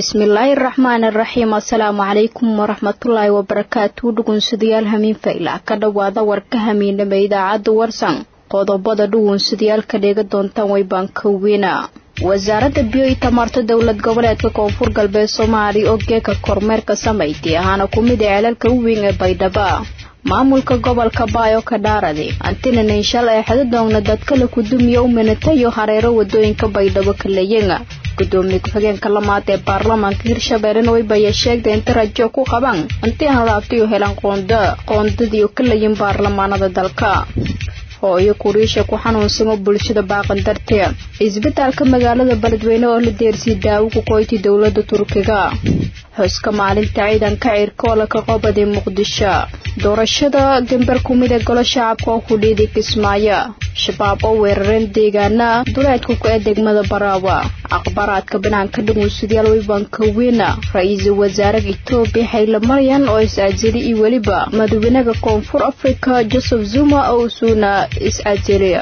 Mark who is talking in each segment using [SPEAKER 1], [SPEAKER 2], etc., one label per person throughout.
[SPEAKER 1] bismillaahi raxmaani raxiim assalaamu calaykum waraxmatullaahi wabarakaatu dhugunsadayaal hamiin fayla ka dhowaada warka hamiinama idaacadda warsan qodobada dhugunsadayaal ka dheega doontaan waybaan kaweyna wasaaradda biyo iyo tamarta dowlad goboleedka koonfur galbeed soomaaliya oo geeka kormeerka samaydii ahaana ku mid ee ceelalka u weyn ee baydhaba maamulka gobolka baayo ka dhaaradi antinanan shal ee xadadoogna dadkala kudumiya u minatayo hareero wadooyinka baydhabo kaleyenga gudoomiye ku-xigeenka lamaad ee baarlamaanka hirshabeellena waybaya sheegtay inta rajo ku qabaan intii aan laabtayo helaan qoonda qoondadii kalayin baarlamaanada dalka hooyo kuriisha ku xanuunsamo bulshada baaqan darteed isbitaalka magaalada beledweyne oo la deersiyay daawo ku qoyti dowlada turkiga xuska maalinta ciidanka cirkoola ka qobadii muqdisho doorashada gambar ku mid ee golo shacabka oo ku dhiiday kismaayo shabaab oo weerareen deegaana duleedka ku ee degmada baraawa akhbaaraadka banaanka dhugunsadayaal weybankaweyna ra-iisul wasaaraha etoobiya xayle maryan oo is-aajili iyo weliba madawenaha koonfur afrika joseph zuma oo usuuna is-aajiliya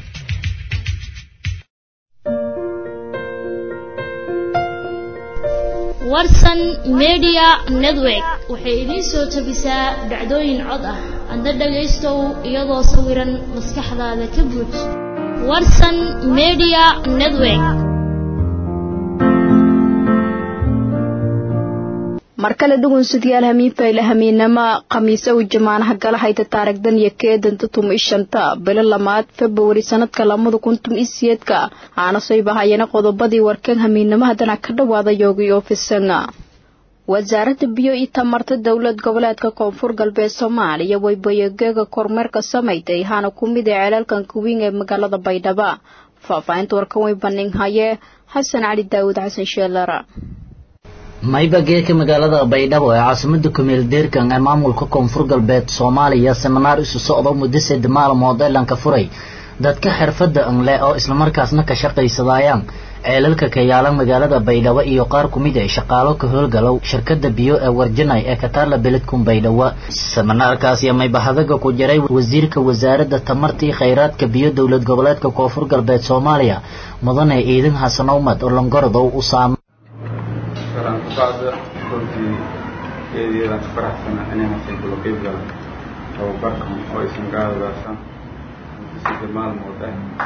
[SPEAKER 2] warsan media network waxay idiin soo tabisaa dhacdooyin cod ah adna dhagaystow iyadoo sawiran maskaxdaada ka buuj warsan media network
[SPEAKER 1] mar kale dhugunsadayaal hamiin fayle hamiinama khamiise u jamaanaha gala hayta taarigdan iyo keedanta tuma ishanta bilo lamaad februari sanadka lamada kun tum isiyeedka aana soo bahayana qodobadii warkeen hamiinamo haddana ka dhawaada yoogi oofisanga wasaaradda biyo iyo tamarta dowlad goboleedka koonfur galbeed soomaaliya waybayageega kormeerka samayday haana ku mid ee ceelaalkan kuwiin ee magaalada baydhaba faahfaahinta warkan way bandhig haye xasan cali daawud xasan sheelara
[SPEAKER 3] mayba geeka magaalada baydhabo ee caasimada kumeel deerkan ee maamulka koonfur galbeed soomaaliya seminaar isu socdo muddo sed maalmood ee lanka furay dadka xirfadda anle oo islamarkaasna ka shaqaysadaayaan ceelalka ka yaalan magaalada baydhabo iyo qaar ku mid ee shaqaalo ka howlgalow shirkada biyo ee warjanay ee kataarla beledkun baydhabo seminaarkaasi maybahadaga ku jiray wasiirka wasaaradda tamartii khayraadka biyo dowlad goboleedka koonfur galbeed soomaaliya mudane ciidan xasan umad oo langorodow u saam
[SPEAKER 4] bacda runtii eedeedaan ka faraxsana inay hasay kula qeyb galan tababarkan oo aysan gaadadaasaan sida maalmood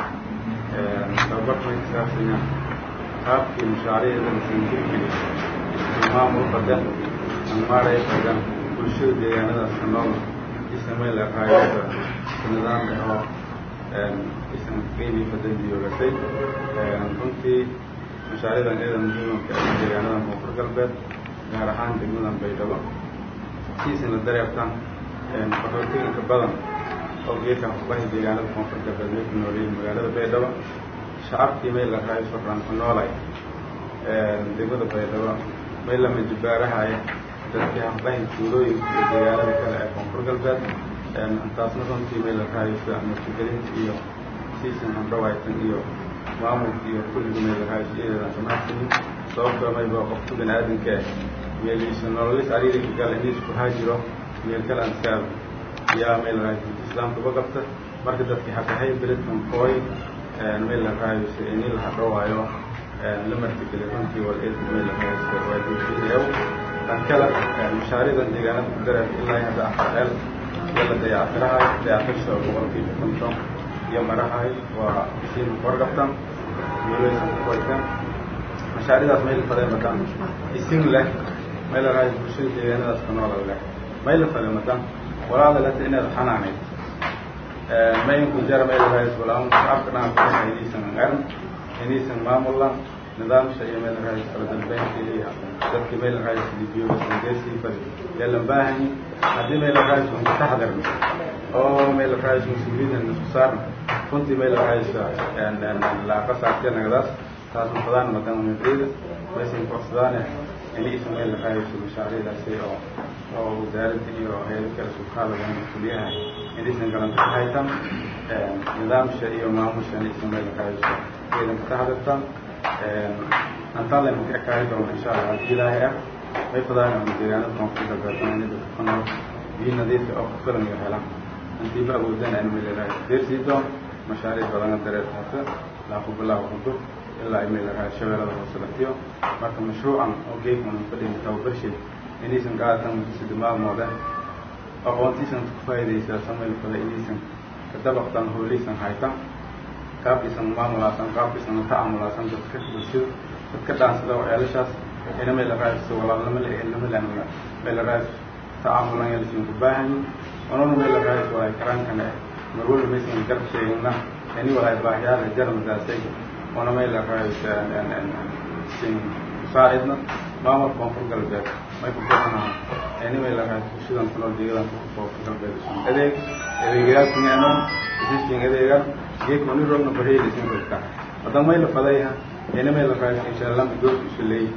[SPEAKER 4] ah tababarkan ay kasaabsanya qaabkii mashaariicda lasan jirgeli maamul badan anmaaray badan bulshada deegaanadaas ka nool isamay laqaayada nidaamka oo isan qeybii badan joogatay runtii mashaariicdan eedan muhiimka deegaanada koonfur galbeed gaar ahaan degmadan baydhabo siisan la dareertaan qaxootiganka badan oo geedkan kubahi deegaanada koonfur galbeed may ku nooleyihin magaalada baydhabo shacabkii may la raayo soraan ku noolay degmada baydhabo may lama jibaarahaya dadkii haqbahi tuulooyinka iyo deegaanada kale ee koonfur galbeed taasna runtii may la raayo sida martigelinta iyo siisan handhawaytan iyo maamulka iyo kulliga meelahaajiyadeedan samaxsinin sababtoo mayba qofka bani aadamka ah meeliisa nololis ariirinka gala iniis ku haajiro meel kale aan iska aado yaa meel lahaaji islaamka uga qabta marka dadkii xaqahay beledkan kooy meel lahaayo si ini la hadhowaayo la martigeli runtii wal eed meel lahaayo waajibiyaw tan kale mashaariicdan deegaanada ku dareer ilaa hadda afar ceel iyo la dayactirahay dayactirsha boqolkiiba konton iyo marahay waa isiin warqabtan meelaysan ku qoytan mashaaridaas meel fadee madan isin leh meel raay bulshada deegaanadaas ka nool leh meel fadee madan walaada lata inaad xanaanayd mainku jara meel raay walaan afkana ku haydiisan qaran inaysan maamulan nidaamsha iyo meel raay kala dambeynta iyo dadkii meel raay biyo sandeysii fadi yeelan baahan haddii meel raay ku taxadarno oo meel raay mas-uuliyiin isku saarno runtii meel raaysa laaqa saartee nagadaas taas mafadaan madan madrida maysan korsadaane inaysan meel raayso mashaariicdaasi oo oo wasaaradda iyo hayado kale sukaalaga mas-uuliyaha inaysan garanta ka haytan nidaamsha iyo maamusha inaysan meel raayso iyadan ka taxadartan antaan laynu ka ekaari doono insha allah haddii ilaahay ah may fadaan deegaanada koonfur galbeed dadka ku nool biyo nadiifka oo ku filan iyo helaan intiiba awoodana in meel raayso deersii doon mashaariic badana dareer hata laaku bilaaw xudur ilaa ay meel raay shabeellada hoose laftiyo marka mashruucan oo geedkan fadhiga tababarshay inaysan qaadatan muddo saddex maalmood ah aqoontiisan ku faa'iidaysaa sameyl fada inaysan ka dabaqtan hooleysan haytan qaabkiisan maamulaasan qaabkiisan tacaamulaasan dadka bulshada dadka dhaansada oo ceelashaas ina meel raayso walaalnimo le ehelnimo le meel raayso tacaamulan yalisin ku baahanyi onona meel raayso walay karaankana mar walba maysan garab sheegina ini walay baahiyaada jarmadaasay ona meel raayso sin kusaacidna maamulka koonfur galbeed may ku bixinaha ini meel raayso bulshadan kunool deegadan koonfur galbeed isun adeeg adeegyaasmianon isiskin adeegan geedka ni rogna barheelisin rogta hadan may la fadayha ina meel raayso insha allah doorka isu leeyi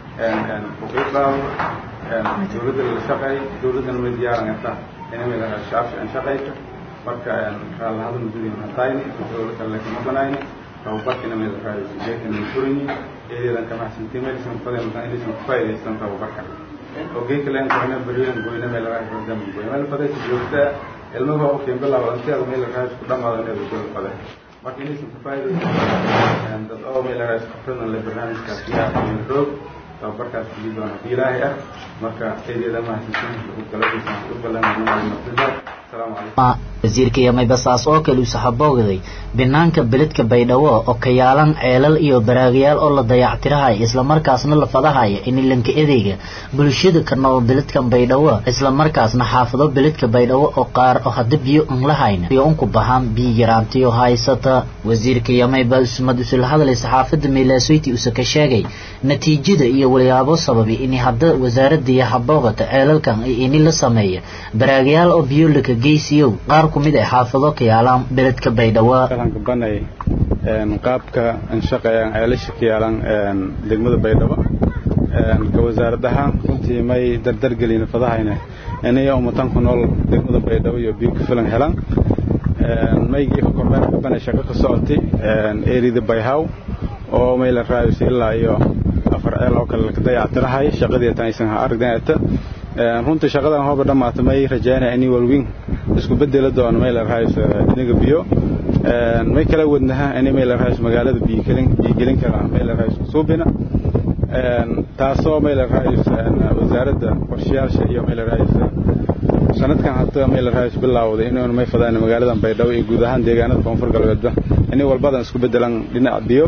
[SPEAKER 4] kuqiiqaawo dowladda la shaqeey dowladdana may diyaaran karta ina meel raayso shacabka an shaqeyta marka raallahada mudurin hatayni dowla kale kama banayni tababarkina meel raayso geedkana ma furanyi eedeedan kamaxsanti meelsan faday makan inaysan ku faa'iidaysan tababarka oo geedka leen goyna beriyan goyna meel raayso dam goyna meel faday joogta ilmaha oo keen bilaabo anteeda meel raayso ku dhamaado inay dowla faday marka inaysan ku faa'iidaysan dad oo meel raayso khibradan le barnaamijkaas yaa meel roog tababarkaas kuli doona hadii ilaahay ah marka eedeeda mahadsantiin galadiisan u ballanmartida asalaamu calaykum
[SPEAKER 3] wasiirka yamay-basaas oo kale uu saxaboogaday banaanka beledka baydhabo oo ka yaalan ceelal iyo baraagayaal oo la dayactirahaya islamarkaasna la fadahaya inilanka edeyga bulshada ka nool beledkan baydhabo islamarkaasna xaafado beledka baydhabo oo qaar oo hadda biyo an lahayna iyo unku bahaan biyo yaraantiyo haysata wasiirka yamayba usmad usula hadlay saxaafada meelaasoyti use ka sheegay natiijada iyo walyaabo sababi in hadda wasaaradaiyo haboogata ceelalkan ini la sameeya baraagayaal oo biyo laka geysiyow qaar kumid ay xaafado ka yaalaan beledka baydhabo
[SPEAKER 4] qaranka banay qaabka anshaqeeyaan ceelasha ka yaalan degmada baydhabo ka wasaarad ahaan runtii may dardargelin fadahayna inay ummatan ku nool degmada baydhabo iyo biyo ku filan helaan maygii ka kormeerka banay shaqo ka socotay erida bayhaw oo may la raayayso ilaa iyo afar ceel oo kale laka dayactirahay shaqadii tan aysan ha aragdanata runtii shaqadan hooba dhammaata may rajaynaya inay walwiin isku bedeli doono may la raayayso iniga biyo may kala wadnaha inay may la raayayso magaalada biyogelin biyogelin kara may la raayayso suubina taasoo may la raayayso wasaaradda qorshayaasha iyo may la raayayso sanadkan hadda may la raayayso bilaawday inaynu may fadaan magaaladan baydhabo iyo guud ahaan deegaanada koonfur galbeedba inay walbadan isku bedelan dhinaca biyo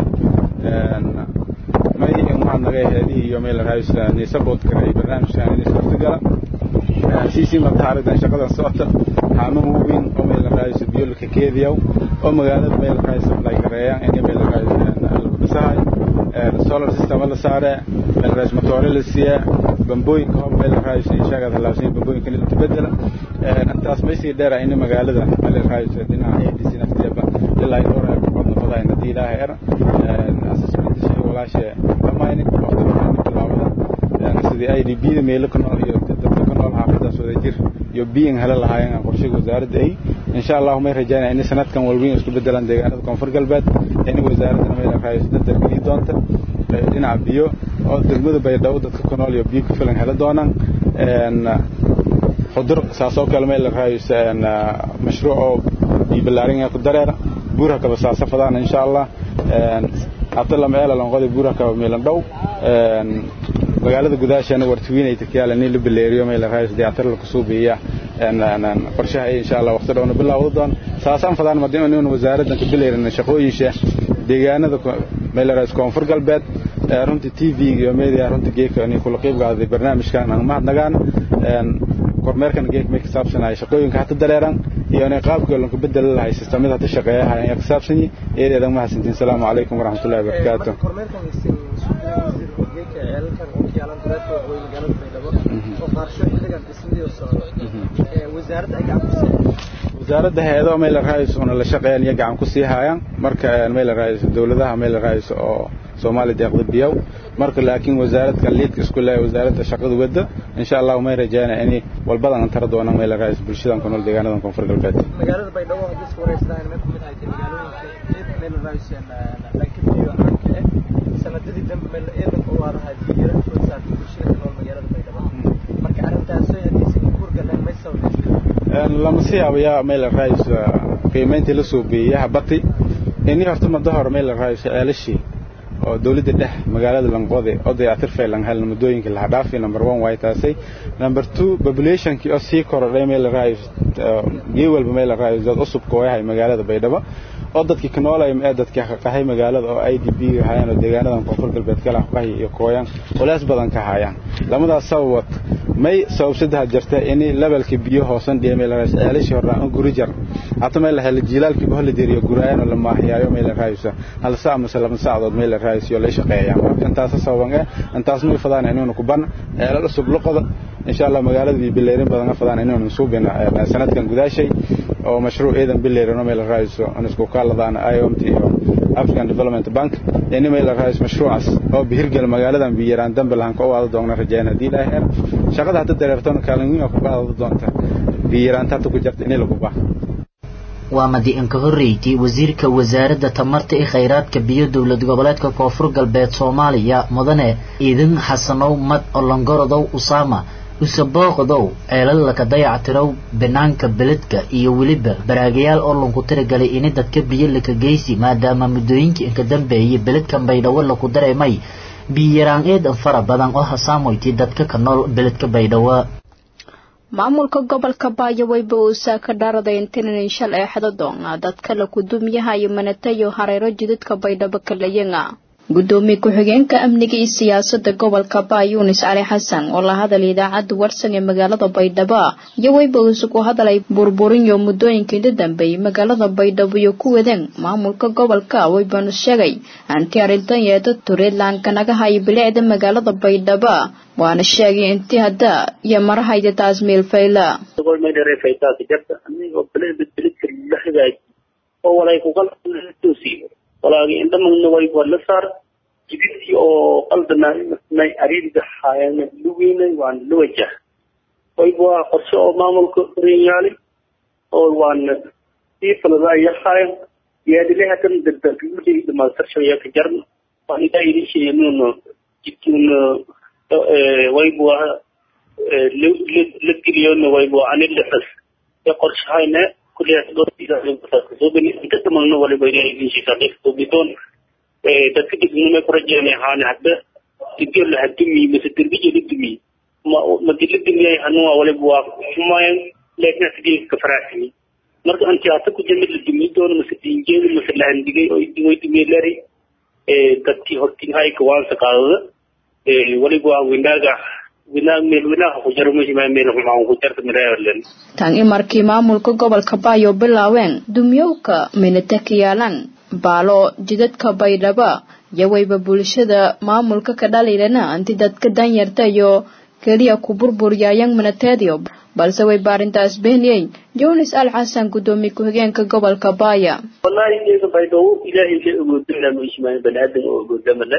[SPEAKER 4] may waxaa naga heedihii iyo may la raayayso nisabood kara barnaamijkan inay suurtagala siisii marta aragdan shaqadan socota xaamaha waaweyn oo may la raayayso biyo laka keediyaw oo magaalada may la raayayso ay gareeyaan inay may la raayayso lagu dhisahay solar system la saare may la raayayso matoore la siiyaa bambooyinka hoob may la raayayso inshaagaad halaabsan bambooyinka in la bedela intaas may sii dheera in magaalada may la raayayso dhinaca ADC nafteeba ilaa dhowr ay qodna fadayn hadii ilaahay er assessment shay walaashe dhamayni waqti waxaan bilaawada sidii ay biyada meelo ka nool iyo dadka ka nool xaafadaas wada jir iyo biyan hela lahaayeen qorshaha wasaaradda ay insha Allah may rajaynaa in sanadkan walweyn isku bedelaan deegaanada koonfur galbeed in wasaaradda may la raayayso dadka geli doonta dhinaca biyo oo degmada baydhabo dadka ka nool iyo biyo ku filan hela doonaan xudur saasoo kale may la raayayso mashruuc oo biyo ballaarin ku dareera buurha kaba saasafadaan insha Allah hadda lama eela lanqoday buurha kaba meelan dhow magaalada gudaasheena wartuwiinay takyaala nin la baleeriyo may la raayis diyaatar la kusoo biiya qorshaha ay insha Allah waqti dhowna bilaawdo doon saasaan fadaan madina inuu wasaaraddan ka bileerin shaqooyinsha deegaanada may la raayis koonfur galbeed runtii TV iyo media runtii geeka inay kula qayb qaaday barnaamijkan aan mahadnagaan kormeerkan geek may ka saabsanahay shaqooyinka hata dareeran iyo inay qaabka loo bedel lahay sistamada hata shaqeeyaha ay ka saabsan yihiin eedeedan mahadsantiin salaamu calaykum waraxmatullaahi wabarakaatuh wasaaradda hay-ado may la raayayso una la shaqeeyaan iyo gacan ku sii haayaan marka may la raayayso dowladaha may la raayayso oo Soomaaliya deeqda biyow marka laakiin wasaaradda liidka isku leeyahay wasaaradda shaqada wadda insha Allah may rajaynaa in walbadan antar doonaan may la raayayso bulshadan ku nool deegaanadan koonfur galbeed
[SPEAKER 5] magaalada Baydhabo hadii isku wareystaan mid kamid ah magaalooyinka may la raayayso laakiin biyo aanka sanadadii dambe meel eedan oo waaraha biyo soo saartay bulshada ku nool magaalada Baydhabo marka arrintaas oo hadii si kuur galeen may sababtay
[SPEAKER 4] lama si abayaa may la raayayso qiimeyntii la soo beeyay habati inii horta muddo hore may la raayayso ceelashii oo dawladda dhex magaalada lanqode oo dayactir faylan helna muddooyinka laha dhaafi number one way taasay number two populationkii oo sii korodhay meel la raayo gee walba meel la raayo dad cusub kooyahay magaalada baydhabo oo dadkii ka noolay ee dadkii qaxay magaalada oo IDB hayaan oo deegaanadan koonfur galbeed kala qaxay iyo kooyan walaas badan ka hayaan lamadaas sabab may sababsadaha jirta in levelka biyo hoosan dhiyay meel raas ceelish horaan oo guri jar hata meel hel jilaalkii bahol diriyo gurayaan oo lama hayaayo meel raaysa hal saac ama laba saacadood meel raaysiyo la shaqeeyaan intaas sababan ah intaas ma fadaan inuu ku ban ceelal cusub luqada insha Allah magaalada bi bileerin badan fadaan inuu suubina sanadkan gudaashay oo mashruuc eedan bileerin meel raayso aan isku kaaladaan IOMT iyo African Development Bank yani meel raayis mashruucaas oo bihirgal magaaladan biyaraan dambe lahan ka wada doona rajayna hadii la heer shaqada hadda dareertoon kaalin weyn ku qaado doonta biyaraan taatu ku jirta in lagu baax
[SPEAKER 3] waa madiin ka horreeytay wasiirka wasaaradda tamarta iyo khayraadka biyo dowlad goboleedka koonfur galbeed soomaaliya mudane iidin xasanow mad olongorodow usaama usabooqdow ceelalaka dayactirow banaanka beledka iyo weliba baraagayaal oo lanku tiragalay ini dadka biyo laka geysi maadaama muddooyinkii inka dambeeyay beledkan baydhabo laku dareemay biyaraan eedan fara badan oo hasaamoyti dadka ka nool beledka baydhabo
[SPEAKER 1] maamulka gobolka baayaweyba uusaa ka dhaaraday intinan shal ee xadadoona dadka la kudumiyaha iyo manatayo hareero jidadka baydhabo kalayanga gudoomiye ku-xigeenka amniga iyo siyaasada gobolka baa yunis cali xasan oo la hadalay idaacadda warsan ee magaalada baydhabo iyo weyba uusu ku hadalay burburinyo muddooyinkii inta dambeeyay magaalada baydhabo iyo ku wadeen maamulka gobolka weybanu sheegay anti arrintan yeeda tureedlaanka naga hayo bilicda magaalada baydhabo waana sheegay intii hadda iyo marahayda taas meelfayla
[SPEAKER 6] walaagi indhamagna way wala saar jididkii oo qaldanay ariirga haayana lugeynay waan la wajah wayba waa qorshe oo maamulka horeyaali oo waana sii faladaaya haayan yaadile hadan dadalgulay dhamaastarshaya ka jarn waan idaa idinsheenuno jidkiuna wayba waa la geliyona wayba anilexas ee qorshahayna inta dhamalna waliba ilaahay idin sheegaa dadka degmada ku rajeynay ahaan hadda digir la hadumi mise derbiye la dumi ma madi la dumiyay hanuwa waliba waa xumayan laakiin sidii ka faraxsani marka anti hata ku jamid la dumi doono mise dinjeeda mise la handigay oo way dumiyay lari dadkii hortiin hay ka waan saqaadada waliba waa winaaga
[SPEAKER 1] tan i markii maamulka gobolka baayo bilaaween dumyowka minata ka yaalaan baalo jidadka baydhabo iyo wayba bulshada maamulka ka dhaliilana anti dadka danyarta iyo keliya ku burburyayan minateedio balse way baarintaas beeniyey jonis al xasan gudoomiye ku-xigeenka gobolka baaya
[SPEAKER 6] wallahi iyaga baydhabo ilaahay ka ogoodana ma ismaan baniaadan oo ogoodamale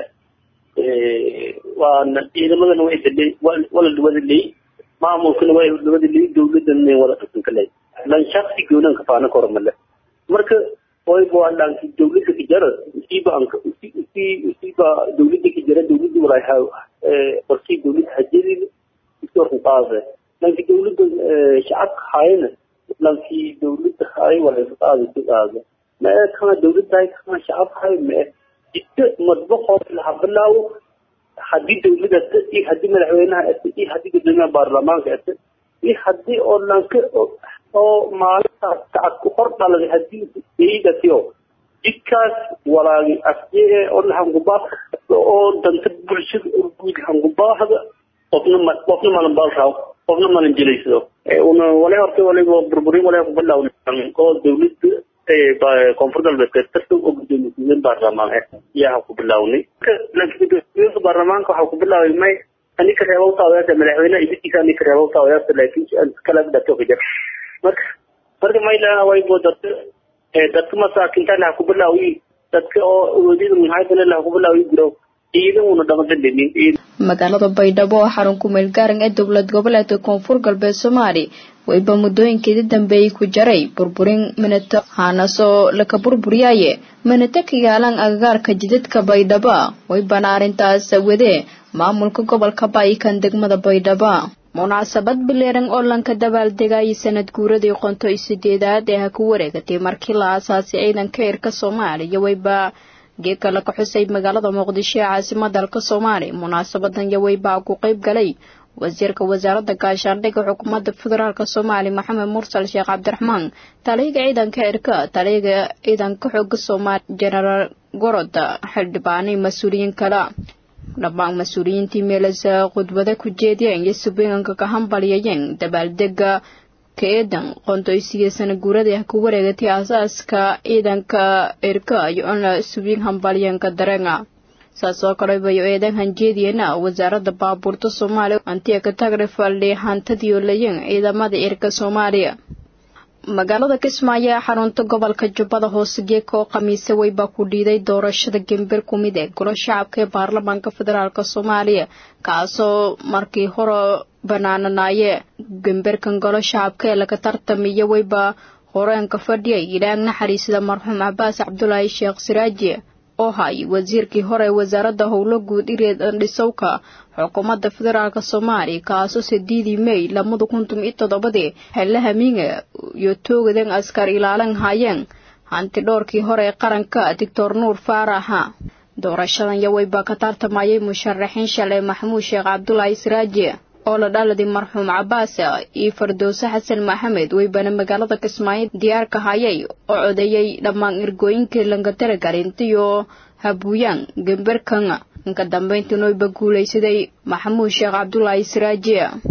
[SPEAKER 6] waana ciidamadana way dalay wala wada lay maamulkana way wada lay dawladana wada qasanka lay lan shakhsi goonan ka faana kormale marka way baa dhanki dawladda ka jara usiiba anka usiiba dawladda ka jara dawladda wala ha qorsi dawladda hajiri isoo qaade lanki dawladda shacabka hayna lanki dawladda hay wala qaade qaade ma kana dawladda hay kana shacabka hay ma jidka madbaxoo laha bilaawo haddii dawladda ata iyo haddii madaxweynaha ata iyo haddii gudoomiyaha baarlamaanka ata iyo haddii oo lanka oo maalintaas kacadku hor dhaladay haddii eidatiyo jidkaas walaagi asjee oo hangubaa oo danta bulshada guud hangubaahda qofna ma qofna malan baalraaw qofna malan jelaysado una wale horta waliba burburin wale kubilaaw oo dawladda koonfur galbeedka tarta oo gudoomiye ku-xigeen baarlamaan ah yaa ku bilawnay laakiin baarlamaanka waxaa ku bilaaway may ani ka reebo taaweerta madaxweynaha ibitiisa ani ka reebo taaweerta laakiin kala dhato ka jir marka marka mayla way bo dadka dadka masaakinta la ku bilaawi dadka oo awoodida muhaadana la ku bilaawi jiro ciidamuna dhamadalinin
[SPEAKER 1] magaalada baydhabo oo xarun ku meel gaaran ee dowlad goboleedka koonfur galbeed soomaali wayba muddooyinkeedii dambeeyey ku jaray burburin minato haanasoo laka burburiyaaye minato ka yaalaan agagaarka jidadka baydhabo waybana arrintaas wadee maamulka gobolka baayikan degmada baydhabo munaasabad bileeran oo lanka dabaaldegayay sanad guuradii qonto iyo sideedaad ee ha ku wareegatay markii la aasaasay ciidanka eerka soomaaliya wayba geedka laga xusay magaalada muqdisho ee caasimada dalka soomaaliya munaasabadan yawey baa ku qayb galay wasiirka wasaaradda gaashaandhigga xukuumadda federaalk soomaaliya maxamed mursal sheekh cabdiraxmaan taliyaga ciidanka cirka taliyaga ciidanka xooga soomaaliya jenaraal gorod xildhibaanay mas-uuliyiin kale dhammaan mas-uuliyiintii meelasa khudbada ku jeediyeen iyo subiinanka ka hambaliyayeen dabaaldega ka-eedan qondoysiga sana guurada ah ku wareegatay aasaaska ciidanka cirka iyo in la subiin hambalyanka dareenga saas oo kale bayo eedan hanjeediyeena wasaaradda baabuurta soomaaliya antiya ka tagrifaldhi hantadiyoolayen ciidamada cirka soomaaliya magaalada kismaayo ee xarunta gobolka jubbada hoose geeka oo khamiise weybaa ku dhiiday doorashada gember ku mid ee golo shacabka ee baarlamaanka federaalk soomaaliya kaasoo markii hore banaananaaye gemberkan golo shacabka ee laga tartamiyo weyba horeenka fadhiyay ilaag naxariisida marxuum cabaas cabdulaahi sheekh siraaji oo hay wasiirkii hore ee wasaaradda howlo guud ireed andhisowka xukuumadda federaalk soomaaliya kaasoo sideedii mey lamada kuntum iyo toddobadii xelle hamiinga iyo toogadan askar ilaalan haayeen hanti dhowrkii hore ee qaranka doctor nuur faaraxa doorashadan yawey baa ka tartamayay musharaxiin shalay maxamuud sheekh cabdulaahi siraaji oo la dhaladay marxuum cabaas iyo fardowse xasan maxamed weybana magaalada kismaayo diyaarka hayay oo codeeyey dhammaan ergooyinkii langataraгаrintiyo habuuyaan gemberkan inka dambeyntii noyba guulaysaday maxamuud sheekh cabdulaahi siraaji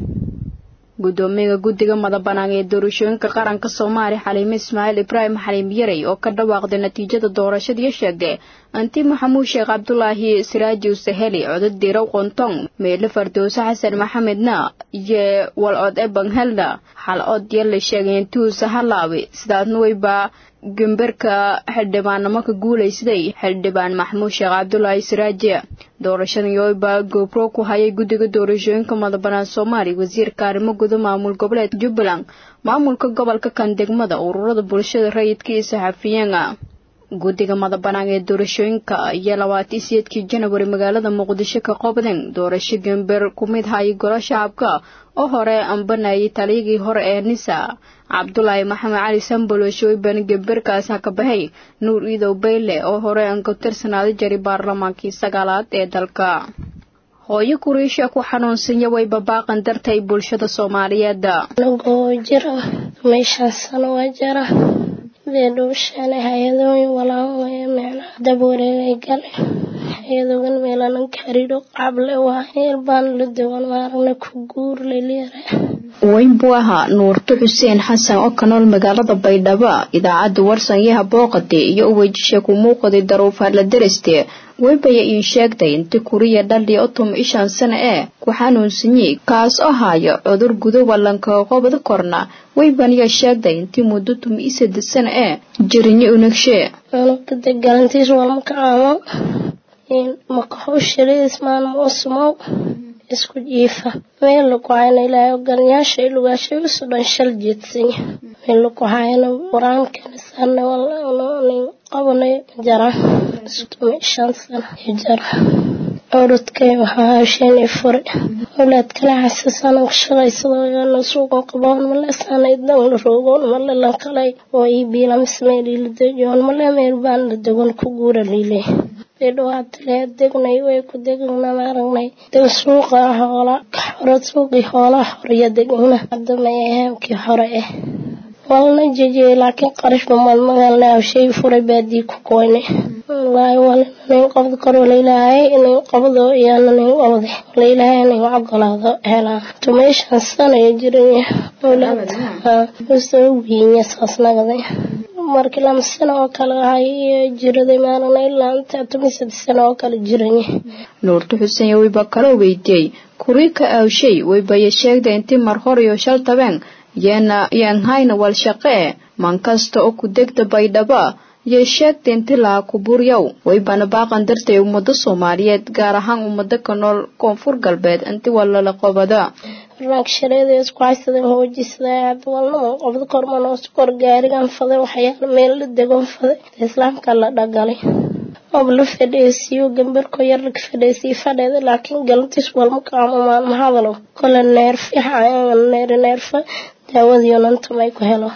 [SPEAKER 1] gudoomiyaha guddiga madabanaan ee doorashooyinka qaranka soomaaliya xaliime ismaaciil ibraahim xaliim yarey oo ka dhawaaqday natiijada doorashadii sheegay anti maxamuud sheekh cabdulaahi siraaji usaheli codad dirow qontong meele fardowse xasan maxamedna iyo walcod ebanhelna hal od yala sheegay intuusa halaawi sidaasna weyba gemberka xildhibaannimo ka guulaysaday xildhibaan maxamuud sheekh cabdulaahi siraaji doorashadan yooba goobro ku hayay guddiga doorashooyinka madabanaan soomaaliya wasiirka arrimo guda maamul goboleed jubbaland maamulka gobolka kan degmada ururada bulshada rayidka iyo saxafiyiina guddiga madabanaan ee doorashooyinka iyo labaatan siyeedkii janawari magaalada muqdisho ka qobden doorasho gember ku mid hayay golo shacabka oo hore ambanayay taliyagii hore ee nisa cabdulaahi maxamed cali sambolosh weyban gemberkaas ha ka baxay nuur iidow bayle oo hore aan ka tirsanaaday jari baarlamaankii sagaalaad ee dalka hooyo kuriisha ku xanuunsanya wayba baaqan dartay bulshada soomaaliyeed
[SPEAKER 7] anagoo jira meeshaan sano waa jara dee dhuushaane hay-adooyin walaawaya micnaha dab wareegay gale hay-adogan meelanan karidho qable waa heel baan la duwan maaragna ku guur lelyara
[SPEAKER 1] weyn buu ahaa nuurto xuseen xasan oo ka nool magaalada baydhabo idaacadda warsan yaha booqade iyo uwejisha ku muuqaday daruufaar la dereste weybaya ii sheegtay inti kuriya dhaldhi otom ishan sana ee ku xanuunsanyi kaas oo haayo cudur gudo wallanka qobda korna weybaniya sheegtay intii muddo tum isada sana ee jirinyo unagshe
[SPEAKER 7] anugada galantiis walmaka aamo makaxushiriis maalmo usumow isku jiifa meel lagu hayna ilaahay ogalyaasha ilugaashay usu dhan shal jeedsanya meel lagu hayna qur-aankana saarna walnin qabanay jara isutumi shan sana jara cududkay waxaa hawsheen i furi awlaad kala xasasana shaqaysadooyana suuqan qaboon male sana idan la roogoon male lankalay oo ii biilamis meel ila dejoon male meel baan la degon ku guura liiley dhawaatle degnay way ku degna maaragnay deg suuqa hoola xoro suuqii hoolaha horya degna hadamay ahaamkii hore ah walna jejiyey laakiin qarashba maad magalna shay furay baadii ku koyne wallaahi walina nin qabda karo lailaahay nin qabdo iyana nin qabde lailaahay nin ogolaado helaan tumeeshan sanaya jiranya awlaad usoo wiinya saas nagaday markii lama sano oo kale ahay jiraday maalina ilaa inta toban saddex sano oo kale jiranye
[SPEAKER 1] nuurto xuseen weyba kaloo weydiiyey kurii ka aawshay weybaya sheegda intii mar hor iyo shal tabeen yeena yeen hayna wal shaqee man kasta oo ku degda baydhaba yay sheegta inti laha kuburyow weybana baaqan dartay ummado soomaaliyeed gaar ahaan ummado ka nool koonfur galbeed inti walala qobada
[SPEAKER 7] barnaamij shareeda isku haysadeen hoojisada walnama qobda korman oo sukor gaarigan faday waxyaala meel la degon faday islaamka la dhagalay oob la fadheesiyo gambarko yar laga fadheesiyo fadheeda laakiin galantiis walma kaamo maalma hadalo kole neerfixa neer neerfa daawadiyo nantamay ku helo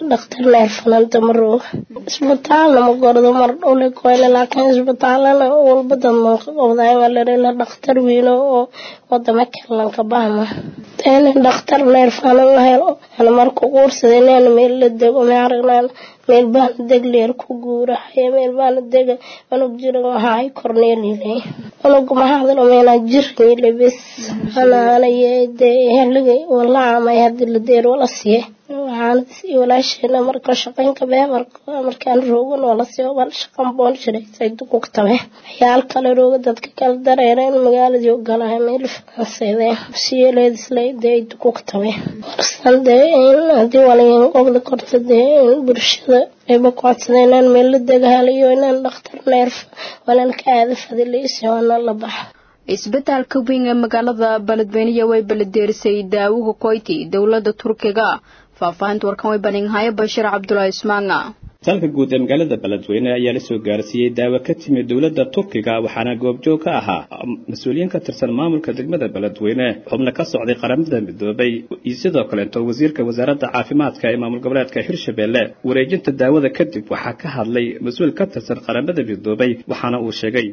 [SPEAKER 7] dhakhtar neerfananta ma rooga isbitaalna ma gordo mar dhowle koyle laakiin isbitaalana walba dadman ka qabdaay waa larela dhakhtar weyno oo wadama kalanka bahma in dhakhtar neerfana la helo ana marku quursada inaan meel la dego ma aragnaan meel baana deg leer ku guurahay meel baana dega unug jiran waxaay korneelilay unug maxaadna meena jirnile bes anaanayde heliga walaamay hadii la deer wala siye waxaana sii walaasheena marka shaqaynka bee markaan roogan wala siyo wal shaqan boon jiray dukug tabe waxyaal kale rooga dadka kala dareereen magaaladii ogolahay meel faranseedeen siyeeleed islayde dukug tabe warsan dee in hadii walayan qobda korta dee in bulshada ayba kocodsadeen inaan meel la degahalayo inaan dhakhtar neerf wanan ka aada fadileysi waana la baxa
[SPEAKER 1] isbitaalka weyn ee magaalada beledweyniya way baladeerisay daawuga koyti dowladda turkiga faahfaahinta warkan way baninhaye bashiir cabdulaahi ismaanga
[SPEAKER 8] isbitaalka guud ee magaalada beledweyne ayaa lasoo gaarsiiyey daawo ka timid dowladda turkiga waxaana goobjoog ka ahaa mas-uuliyiin ka tirsan maamulka degmada beledweyne xubno ka socday qaramada midoobay iyo sidoo kaleeto wasiirka wasaaradda caafimaadka ee maamul goboleedka hirshabelle wareejinta daawada kadib waxaa ka hadlay mas-uul ka tirsan qaramada midoobay waxaana uu sheegay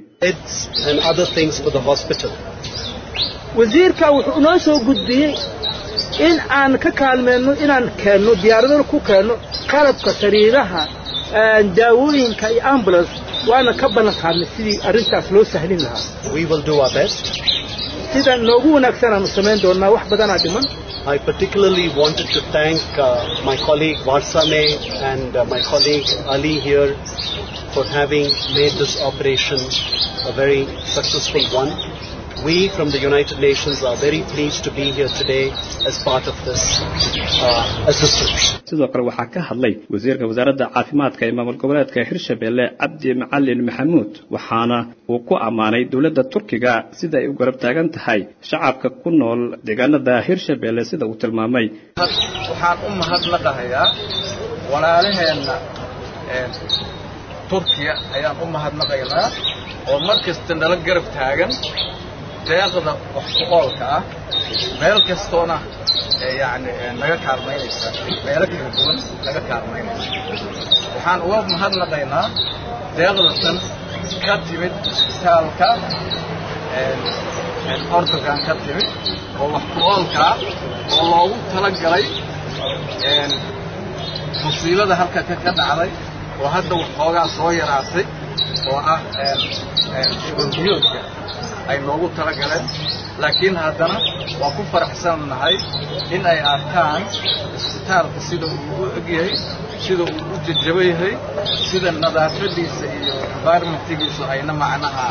[SPEAKER 9] wasiirka wuxuu inoo soo gudbiyey in aan ka kaalmeyno inaan keenno diyaaradana ku keenno qalabka sariiraha daawooyinka iyo ambulance waana ka ballan qaadnay sidii arrintaas loo sahlin lahaa sida noogu wanaagsan aanu samayn doonnaa wax badanaa dhiman
[SPEAKER 10] I particularly wanted to thank uh, my colleague Varsame and uh, my colleague Ali here for having made this operation a very successful one. We from the United Nations are very pleased to be here today as part of this uh, assistance.
[SPEAKER 8] sidoo kale waxaa ka hadlay wasiirka wasaaradda caafimaadka ee maamul goboleedka hirshabelle cabdi macalin maxamuud waxaana uu ku ammaanay dowladda turkiga sida ay u garab taagan tahay shacabka ku nool deegaanada hirshabelle sida uu tilmaamay
[SPEAKER 11] waxaan u mahadnaqahayaa walaalaheenna turkiya ayaan u mahadnaqaynaa oo mar kasta nala garab taagan deeqda wax ku oolka ah meel kastoona yani naga kaalmaynaysa meelo kala duwan naga kaalmaynaysa waxaan uga mahadnaqaynaa deeqdatan ka timid isbitaalka ordogan ka timid oo wax ku oolkaa oo loogu talagalay musiibada halka ka dhacday oo hadda waxoogaa soo yaraatay oo ah shubanbiyoodka ay noogu talagaleen laakiin haddana waa ku faraxsannahay in ay arkaan isbitaalka sida uu u egyahay sida uu u jajaba yahay sida nadaafadiisa iyo environmentigiisu ayna macnaha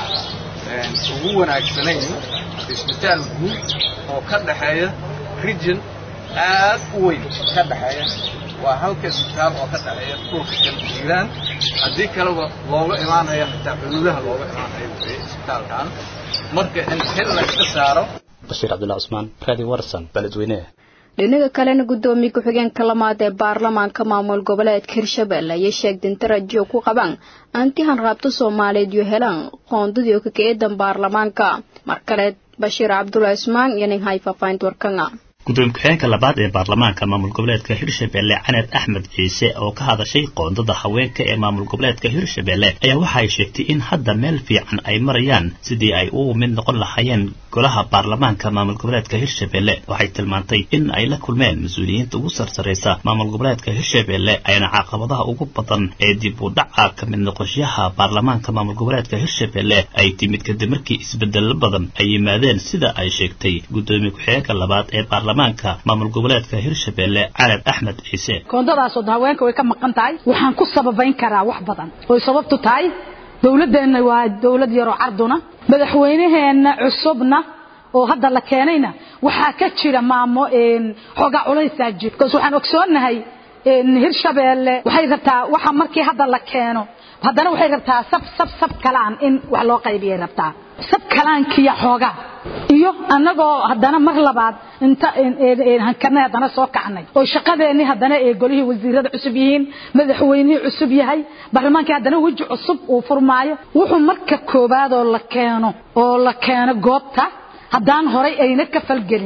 [SPEAKER 11] ugu wanaagsanayn isbitaal guud oo ka dhaxeeya region aad u weyn ka dhaxeeya waa halka isbitaal oo ka dhaxeeya dhulka kala jiiraan haddii kaleba looga imaanaya xitaa xuduudaha looga imaanayo weye isbitaalkan marka in xil la iska saaro
[SPEAKER 8] bashiir cabdullahi cusmaan raadi warsan beledweyne
[SPEAKER 1] dhinaga kalena guddoomiye ku-xigeenka lamaad ee baarlamaanka maamul goboleedka hirshabelle ayay sheegdeen darajo ku qabaan antihan raabto soomaaliyeed iyo helaan qoondadii oo kakaeedan baarlamaanka mar kale bashiir cabdullahi cusmaan iyo nin hay faafahinta warkanga
[SPEAKER 12] gudoomiye ku-xigeenka labaad ee baarlamaanka maamul goboleedka hirshabelle caneed axmed ciise oo ka hadashay qoondada haweenka ee maamul goboleedka hirshabelle ayaa waxa ay sheegtay in hadda meel fiican ay marayaan sidii ay ugu mid noqon lahaayeen golaha baarlamaanka maamul goboleedka hirshabelle waxay tilmaantay in ay la kulmeen mas-uuliyiinta ugu sarsaraysa maamul goboleedka hirshabelle ayna caqabadaha ugu badan ee dib u dhaca ka mid noqoshaha baarlamaanka maamul goboleedka hirshabelle ay timid kadib markii isbedelo badan ay yimaadeen sida ay sheegtay gudoomiye ku-xigeenka labaad ee baarlamaanka maamul goboleedka hirshabelle caled axmed ciise
[SPEAKER 13] koondadaasoo haweenka way ka maqan tahay waxaan ku sababayn karaa wax badan oy sababtu tahay dowladdeenna waa dowlad yaroo carduna madaxweynaheenna cusubna oo hadda la keenayna waxaa ka jira maamo xoogaa culaysaa jira bikaas waxaan ogsoonnahay hirshabeelle waxay rabtaa waxa markii hadda la keeno haddana waxay rabtaa sab sab sab kalaan in wax loo qaybiyay rabtaa sab kalaankiya xoogaa iyo annagoo haddana mar labaad inta hankarnay haddana soo kacnay oo shaqadeennii haddana ee golihii wasiirada cusub yihiin madaxweynihii cusub yahay baarlamaankii haddana weji cusub uu furmaayo wuxuu marka koowaadoo la keeno oo la keeno goobta haddaan horay ayna ka falgelin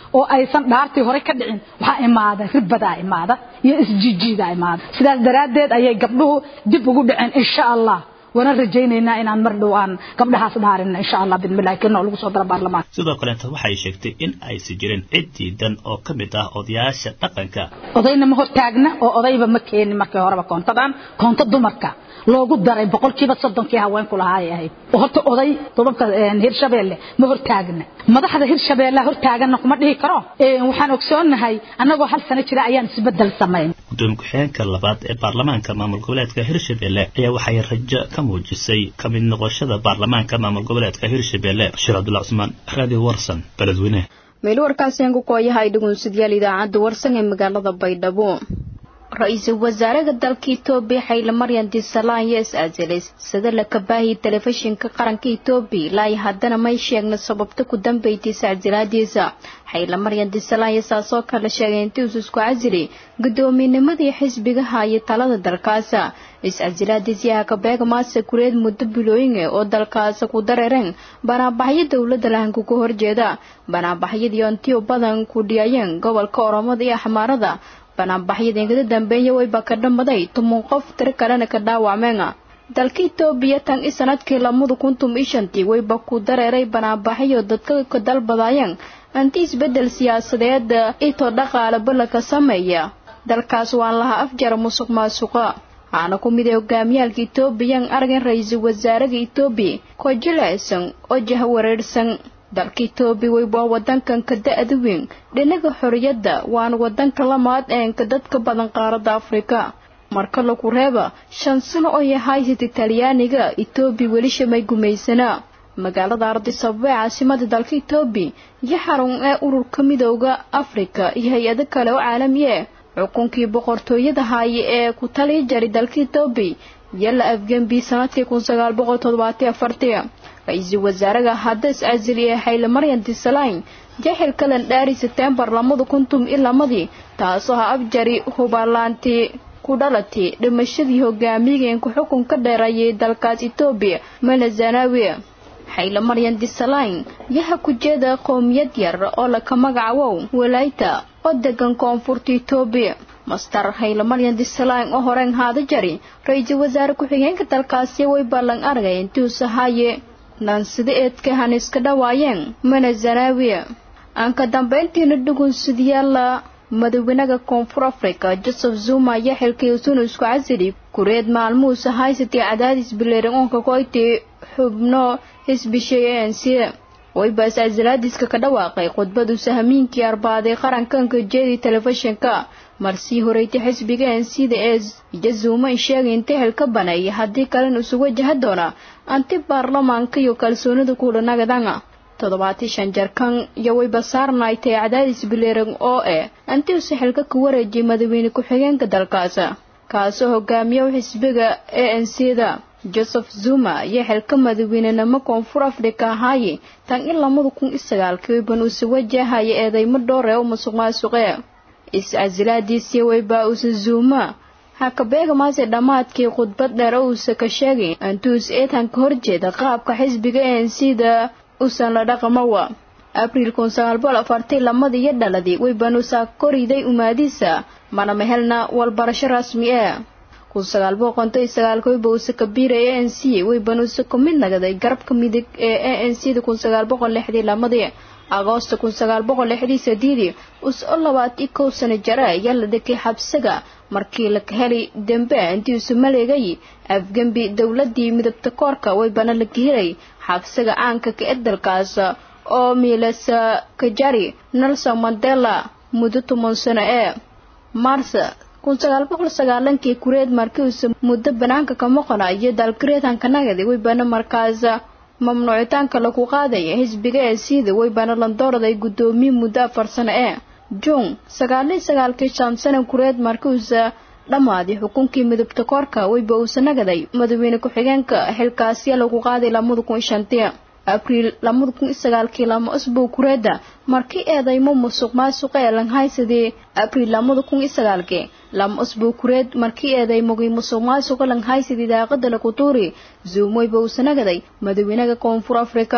[SPEAKER 13] oo aysan dhaartii hore ka dhicin waxaa imaada ribadaa imaada iyo isjijiidaa imaada sidaas daraaddeed ayay gabdhuhu dib ugu dhaceen insha allah waana rajaynaynaa inaan mar dhow aan gabdhahaas dhaarin insha allah bidmillahi kena oo lagu soo daro baarlamaanka
[SPEAKER 12] sidoo kaleeta waxay sheegtay in aysan jirin cid diidan oo ka mid ah odayaasha dhaqanka
[SPEAKER 13] odayna ma hortaagna oo odayba ma keenin markii horeba koontadan koonto dumarka loogu daray boqolkiiba soddonkii haweenku lahaay ahayd oo horta oday dubanka hirshabeelle ma hortaagna madaxda hirshabeelle hortaaganna kuma dhihi karo waxaan ogsoonahay annagoo hal sano jira ayaan isbedel samayn
[SPEAKER 12] gudoomiye ku-xigeenka labaad ee baarlamaanka maamul goboleedka hirshabelle ayaa waxay rajo ka muujisay ka mid noqoshada baarlamaanka maamul goboleedka hirshabelle bashiir cabdulla cusmaan radio warsan beledweyne
[SPEAKER 1] meel warkaasi ku kooyahay dhugunsidyaal idaacadda warsan ee magaalada baydhabo ra-iisul wasaaraha dalka etoobiya xayle maryan disalaan iyo is-aasilay sida la kabaahiyay telefishinka qaranka etoobiya ilaa iyo haddana may sheegna sababta ku dambeysay iscasilaadiisa xayle maryan disalaan iyo saasoo kale sheegay intii uu isku casilay guddoomiinimadii xisbiga haya talada dalkaasa is-casilaadiisii hakabeega maase kureed muddo bilooyin oo dalkaasa ku dareereen banaabaxyo dowladda lahanka ku horjeeda banaabaxyadii ontiyo badan ku dhiyayeen gobolka oromada iyo axmaarada banaanbaxyada ingada dambeeya wayba ka dhammaday tuman qof tiro kalena ka dhaawacmeen dalka etoobiya tan i sanadkii lamada kuntum iyo shantii wayba ku dareeray banaanbaxyo dadka ka dalbadaayeen anti isbedel siyaasadeed itoo dhaqaale ballanka sameeya dalkaas waan lahaa afjara musuq maasuqa waxaana ku mid ah hogaamiyaalka etoobiyan argan ra-iisul wasaaraha etoobiya koo jilecsan oo jahwareersan dalka etoobiya wayba wadankan ka da-da weyn dhinaga xorriyadda waana wadanka lamaad eenka dadka badan qaaradda afrika marka lagu reeba shan sano oo yahaysata talyaaniga etoobiya weli shamay gumaysanaa magaalada ardisababa ee caasimada dalka etoobiya iyo xarun ee ururka midooda afrika iyo hay-ado kale oo caalami ah xukunkii boqortooyada haaye ee ku taliya jaray dalka etoobiya iyo la afgembi sanadkii kun sagaal boqol toddobaatiyo afartii ra-iisul wasaaraha hadda is-casili ee xayle maryan disalayn jaxilka landhaari setembar lamada kuntum iyo lamadii taasoo ha afjari hubalaantii ku dhalatay dhimashadii hogaamiyageenku xukun ka dheereeyay dalkaas etoobiya mala zanawi xayle maryan disalayn yaha ku jeeda qowmiyad yar oo laka magacawow walayta oo degan koonfurta etoobiya master hayle maryan disalayn oo horeen haada jari ra-iisul wasaare ku-xigeenka dalkaasi way ballan argay intuusa haye nansida eedka haniska dhawaayeen mana zanaawiya aan ka dambayntiina dhugunsidayaala madawenaha koonfur africa joseph zuma ayaa xilkay usunu isku casili kureed maalmuhuusa haysatay cadaadis bileeran oonka koytay xubno xisbishay a n c waybaas casilaadiska ka dhawaaqay khudbaduusa hamiinkii arbaaday qarankanka jeedi telefishinka marsii horeytay xisbiga n c da ee iyo zuuma in sheegay inta xil ka baneeya haddii kalena isu wajaha doona anti baarlamaanka iyo kalsoonida kulanagadan toddobaati shan jarkan iyo wayba saarnaay tae cadaadis bileeran oo eh antiuse xilka ka wareejiyay madaxweyne ku-xigeenka dalkaas kaasoo hogaamiya xisbiga a n c da joseph zuma iyo xilka madaxweynenimo koonfur africa ahaaye tan in lamada kun iyo sagaalkii wayban uuse wajahaya eedeymo dhowr ee u musuq maasuqe is-casilaadiisii wayba uuse zuuma hakabeega maase dhammaadkii khudbad dheer oo uuse ka sheegay antuus eetan ka horjeeda qaabka xisbiga a n c da usan la dhaqamawa abriil kun sagaal boqol afartii lamadii iyo dhaladii waybanuusaa koriday umaadiisa mana mehelna walbarasho rasmi ah kun sagaal boqol konton iyo sagaalka wayba uuse kabiiray a n c waybanuuse ku mid nagaday garabka midig ee a n c da kun sagaal boqol lixdii lamadii agoosto kun sagaal boqol lixdii sadiidii us-o labaati kow sano jare ayaa la dhekay xabsiga markii la heli dembe intii isu maleegay afgembi dowladii midabta koorka waybana la gehelay xabsiga caanka ka ee dalkaas oo miilasa kajari nelson mandela muddo toban sano ee mars kun sagaal boqol sagaalankii kureed markiiusa muddo banaanka ka maqana iyo dalkareetanka nagadi waybana markaas mamnuucitaanka lagu qaadaya xisbiga ee siida waybana landoorday guddoomiye muddo afar sano ee juun sagaaliyo sagaalkii shan sana kureed markiuusa dhammaaday xukunkii midabta koorka wayba uusa nagaday madaxweyne ku-xigeenka xilkaasiya lagu qaaday lamada kun iyo shantii abriil lamada kun iyo sagaalkii lama usbuuc kureeda markii eedaymo musuq maasuqa ee langhaysadii abriil lamada kun iyo sagaalkii lama usbuuc kureed markii eedaymogii musuq maasuqa langhaysadii daaqada lakutuuri zuumoyba uusa nagaday madaxweynaha koonfur afrika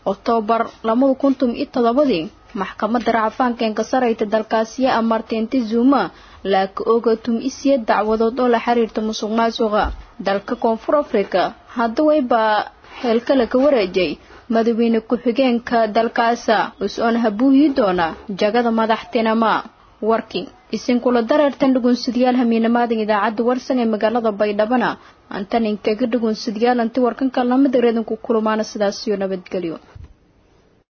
[SPEAKER 1] oktoobar labada kuntum iyo todobadii maxkamadda racfaanka enkasarayta dalkaasiya amartay inti zuma laaka oga tum isiya dacwadood oo la xiriirta musuq maasuqa dalka koonfur africa hadda waybaa heelkale ka wareejay madaxweyne ku-xigeenka dalkaasa us-oon habuuyi doona jagada madaxtinima warkii isinkula dareertan dhugunsidayaal hamiinamaadan idaacadda warsan ee magaalada baydhabana antan inkaga dhugunsidayaal anti warkanka lamida reedanku kulmaana sidaasiyo nabadgelyo